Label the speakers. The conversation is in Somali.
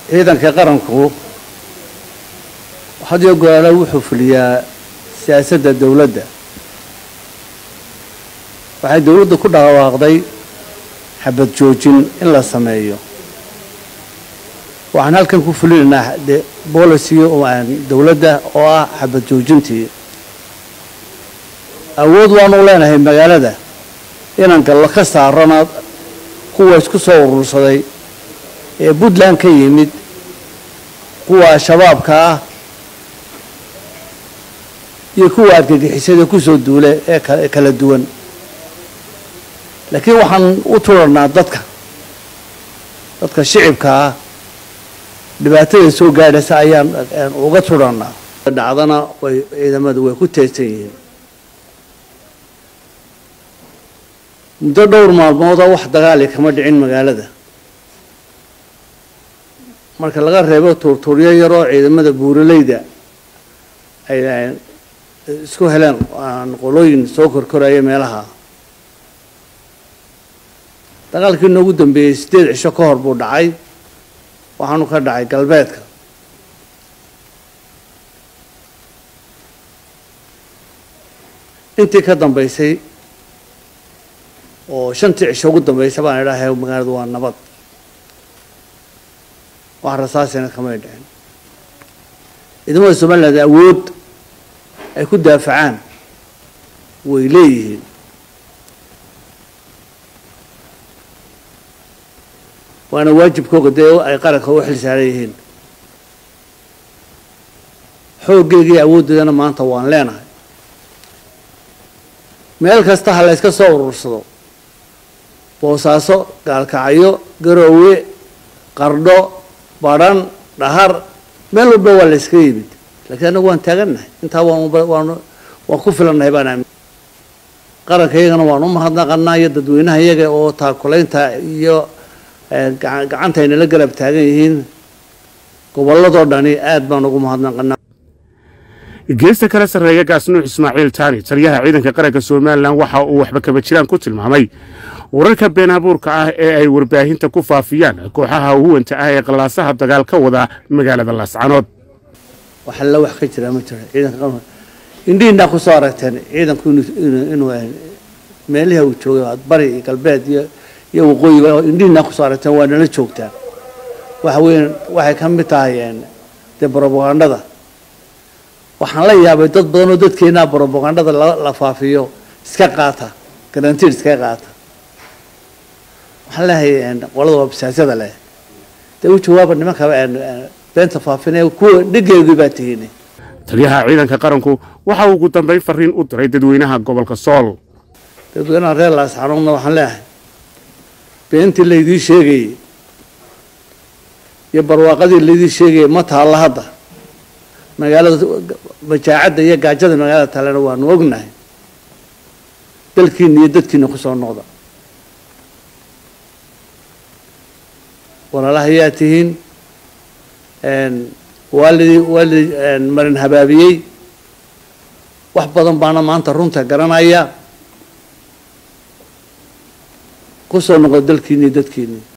Speaker 1: ciidanka qaranku had iyo goraale wuxuu fuliyaa siyaasadda dowladda waxay dowladdu ku dhawaaqday xabad joojin in la sameeyo waxaan halkan ku fulinaynaa de boliciga dowladda oo ah xabad joojintii awood waanu leenahay magaalada inaan gallo ka saarana kuwa isku soo urursaday ee puntland ka yimid kuwa shabaabka ah iyo kuwa argagixisada kusoo duule ee kala duwan laakiin waxaan u turanaa dadka dadka shicibka ah dhibaatada soo gaadhaysa ayaan uga turanaa dhacdana way ciidamadu way ku teedsan yihiin muddo dhowr maalmooda wax dagaali kama dhicin magaalada marka laga reebo tuurtuuryo yaroo ciidamada buuraleyda ay isku heleen qolooyin soo korkoraya meelaha dagaalkii noogu dambeeyey siddeed cisho ka hor buu dhacay waxaanu ka dhacay galbeedka intii ka dambaysay oo shantii cisho ugu dambaysa baan idhaahay magaaladu waa nabad wax rasaasina kamay dhicin ciidamada somaliland awood ay ku daafacaan way leeyihiin waana waajibkooga dee ay qaranka u xil saaran yihiin xooggeygii awooddeedana maanta waan leenahay meel kasta ha la yska soo urursado boosaaso gaalkacyo garoowe qardho badhan dhahar meel walba waa la yskaga yimid laakiin annagu waan taagannahay intaa waan waan waan ku filannahay baan aamin qaranka iyagana waan u mahadnaqanaa iyo dadweynaha iyaga oo taakulaynta iyo gacanta ay nala garab taagan yihiin gobolladoo dhani aad baan ugu mahadnaqanaa
Speaker 2: geesta kala sarreeya gaasnuux ismaaciil taani taliyaha ciidanka qaranka somalilan waxa uu waxba kaba jiraan ku tilmaamay wararka been abuurka ah ee ay warbaahinta ku faafiyaan kooxaha huwanta ah ee qallaasaha dagaal ka wada magaalada laascanood
Speaker 1: waxa la wax ka jira ma jiro ciidanka indhihiinaa ku soo aragteen ciidanku inuu meelihii uu joogay bari iyo galbeed iyo iyo waqooyiba indhihiinaa kusoo aragteen waa nala joogtaan waxa weeye waxay ka mid tahay dee brobagandada waxaan la yaabay dad badan oo dadkeenaa brobagandada la faafiyo iska qaata garantiid iska qaata waxaan leehay qolada wabsaasyada leh dee u jawaaba nimanka beenta faafinaya kuwa dhigeedii baa tihiin
Speaker 2: taliyaha ciidanka qaranku waxa uu ugu dambayn fariin u diray dadweynaha gobolka sool
Speaker 1: dadweynaha reer laasxanuudna waxaan leeyahay beentii laydii sheegayey iyo barwaaqadii laydii sheegayey ma taalla hadda magaalada majaacadda iyo gaajada magaalada taalena waanu ognahay dalkiina iyo dadkiina kusoo noqda walaalaha ayaa tihiin waalidii waalidii marin habaabiyey wax badan baana maanta runta garanaya kusoo noqda dalkiina iyo dadkiini